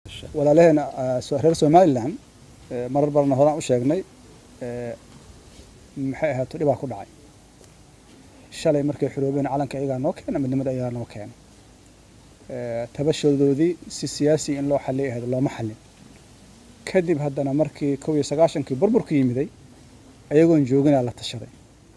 walaalaheena reer somalilan marar badanna horaan u sheegnay maxay ahaato dhibaa ku dhacay shalay markay xoroobeen calanka iyagaa noo keena midnimada iyagaa noo keena tabashadoodii si siyaasi in loo xalliy ahayd looma xallin kadib haddana markii kow iyo sagaashankii burburku yimiday ayagoon jooginaa la tashaday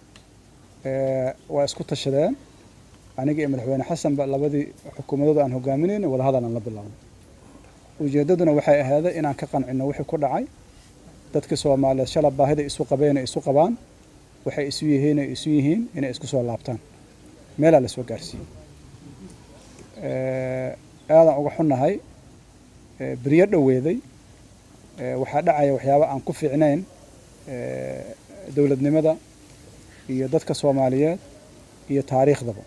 waa isku tashadeen aniga iyo madaxweyne xasanba labadii xukuumadooda aan hogaaminayna wadahadal aan la bilownay ujeeddaduna waxay ahaaday inaan ka qancino wixii ku dhacay dadkii soomaaliyeed shala baahida isu qabeenay isu qabaan waxay isu yihiinay isu yihiin inay isku soo laabtaan meelaa la soo gaarsiiyey aadaan uga xunnahay beryo dhoweeday waxaa dhacaya waxyaaba aan ku fiicnayn dowladnimada iyo dadka soomaaliyeed iyo taariikhdaba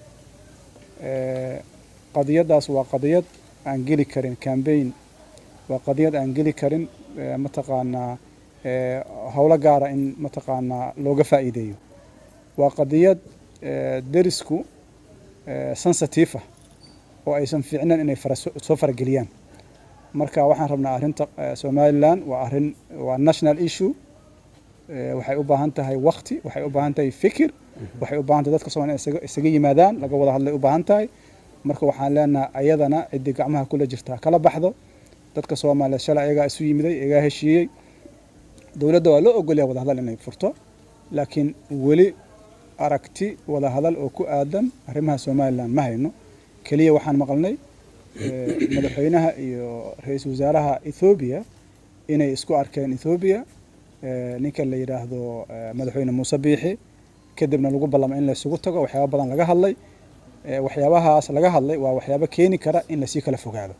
qadiyaddaas waa qadiyad aan geli karin cambaign waa qadiyad aan geli karin mataqaanaa howlo gaara in mataqaanaa looga faa'iideeyo waa qadiyad derisku sensitive ah oo aysan fiicnayn inay soo farageliyaan marka waxaan rabnaa arrinta somalilan waa arrin waa national issue waxay u baahan tahay wakti waxay u baahan tahay fikir waxay u baahan tahay dadka soomaliya isaga yimaadaan laga wada hadlay u baahan tahay marka waxaan leenahay ayadana ciddii gacmaha kula jirtaa kala baxdo dadka soomaaliyeed shalay ayagaa isu yimiday iyagaa heshiiyey dowladda waa loo ogolyaa wadahadal inay furto laakiin weli aragti wadahadal oo ku aadan arrimaha somalilan ma hayno keliya waxaan maqalnay madaxweynaha iyo ra-iisul wasaaraha ethoobiya inay isku arkeen ethoobiya ninka la yidhaahdo madaxweyne muuse biixi kadibna lagu ballamay in laysugu tago waxyaaba badan laga hadlay waxyaabahaas laga hadlay waa waxyaabo keeni kara in lasii kala fogaado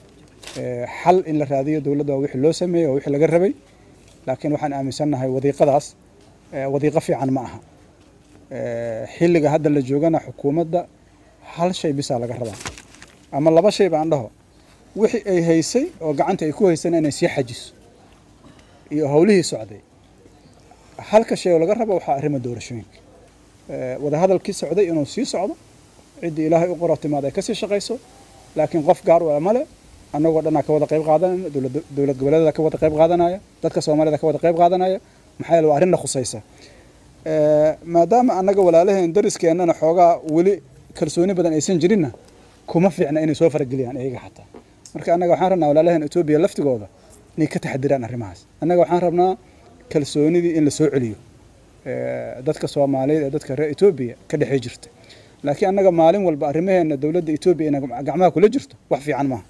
xal in la raadiyo dowladda waa wixii loo sameeyey waa wixii laga rabay laakiin waxaan aaminsannahay wadiiqadaas wadiiqo fiican ma aha xilliga hadda la joogana xukuumadda hal shay bisaa laga rabaa ama laba shay baan dhaho wixii ay haysay oo gacanta ay ku haysana inay sii xajiso iyo howlihii socday halka shay oo laga rabo waxaa arrima doorashooyinka wadahadalkii socday inuu sii socdo ciddii ilaahay u qoro timaad ay kasii shaqayso laakiin qof gaar u male annagoo dhanaa ka wada qayb qaadanayna dowlad goboleedada ka wada qayb qaadanaya dadka soomaalida ka wada qayb qaadanaya maxaa yeele waa arrinna khusaysa maadaama annaga walaalaheen dariskeenana xoogaa weli kalsooni badan aysan jirinna kuma fiicna inay soo farageliyaan iyaga xataa marka annaga waxaan rabnaa walaalaheen etoobiya laftigooda inay ka taxadiraan arrimahaas annaga waxaan rabnaa kalsoonidii in la soo celiyo dadka soomaaliyeed ee dadka reer etoobiya ka dhexey jirta laakiin annaga maalin walba arrimaheena dowladda etoobiya inay gacmaha kula jirto wax fiican maaha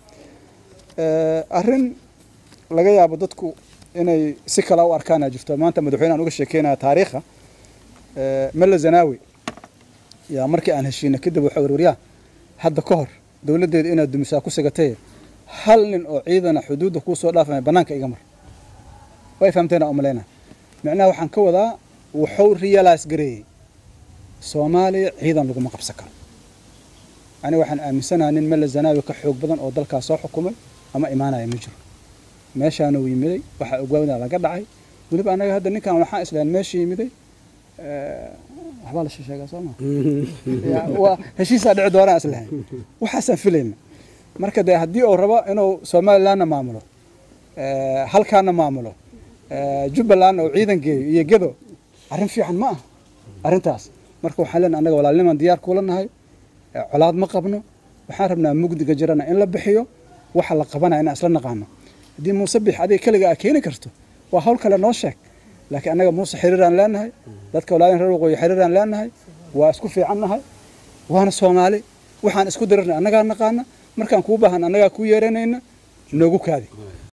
arrin laga yaabo dadku inay si kala u arkaana jirto maanta madaxweyne aan uga sheekeynaya taariikha mella zanaawi yaa markii aan heshiina kadib waxa warwaryaa hadda ka hor dowladdeeda inaad dumisaa ku sigatay hal nin oo ciidana xuduudda kuu soo dhaafamay bannaanka iga mar way fahamteena umalayna micnaha waxaan ka wadaa wuxuu realize gareeyey soomaaliya ciidan laguma qabsan karo aniga waxaan aaminsanaha nin mella zanaawi ka xoog badan oo dalkaas soo xukumay ama imaanaya ma jiro meeshaana uu yimiday waxaa ogwaawda laga dhacay weliba annaga hadda ninkan waxaan islahayn meesha yimiday waxbaa la sheegaa soo maa heshiisaa dhici doonaan islahayn waxaasaan filayna marka dee haddii uu rabo inuu somalilandna maamulo halkaana maamulo jubbalandna uu ciidan geeyo iyo gedo arrin fiican ma ah arrintaas marka waxaan leenahay annaga walaalnimaan diyaar kuula nahay colaad ma qabno waxaan rabnaa mugdiga jirana in la bixiyo waxa la qabanaya inaan isla naqaano haddii muuse bix adiga keliga aa keeni karto waa hawl kale noo sheeg laakiin annaga muuse xiriiraan leenahay dadka walaalin reer waqooyi xiriiraan leenahay waa isku fiican nahay waana soomaali waxaan isku dirirnay annagaa naqaana markaan kuu baahan annagaa kuu yeeranayna noogu kaadi